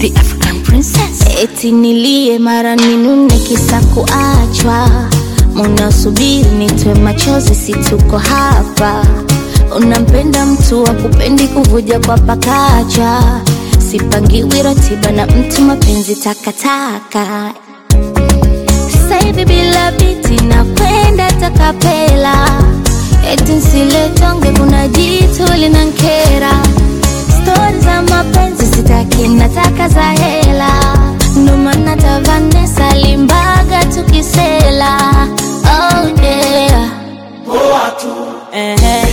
the African princess. Eti nilie mara ninune kisa kuachwa, munasubiri nitwe machozi, si tuko hapa. Unampenda mtu wa kupendi kuvuja kwa pakacha, sipangiwi ratiba na mtu, mapenzi takataka. Sasa hivi bila biti nakwenda takapela, eti nsiletonge, kuna jitu linankera stori za mapenzi sitaki, nataka za hela, ndo maana ta Vanessa Limbaga tukisela. Oh yeah. Ehe.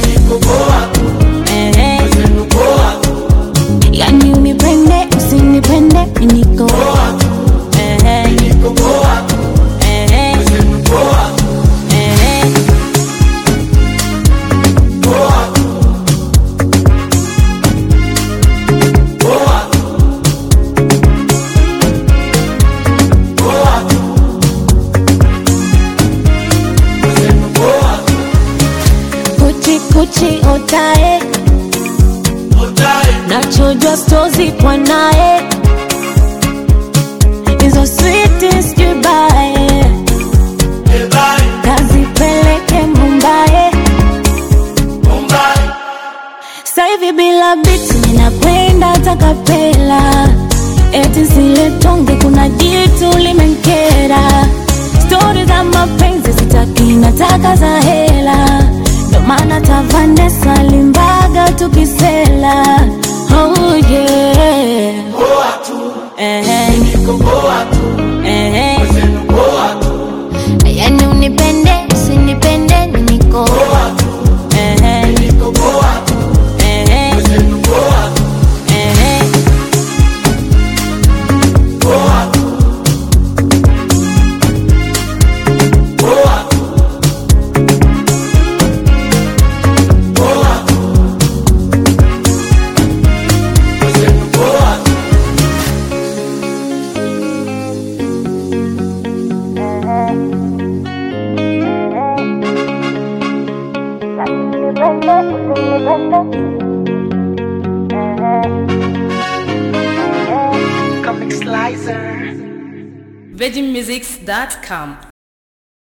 Ehe. Yani unipende usinipende mi niko Ehe. Ehe. Ehe. Kuchi kuchi otae nachojwa stozi kwa nae hizo sweetest goodbye kazipeleke Mumbai sasa hivi bila biti ninakwenda takapela eti zile tonge kuna jitu limenkera stori za mapenzi sitaki nataka za hela ndo maana ta Vanessa Limbaga tukisela oh yeah Ehe. Ehe. yani unipende usinipende mi niko Ehe. Ehe. Ehe. VeggieMusics.com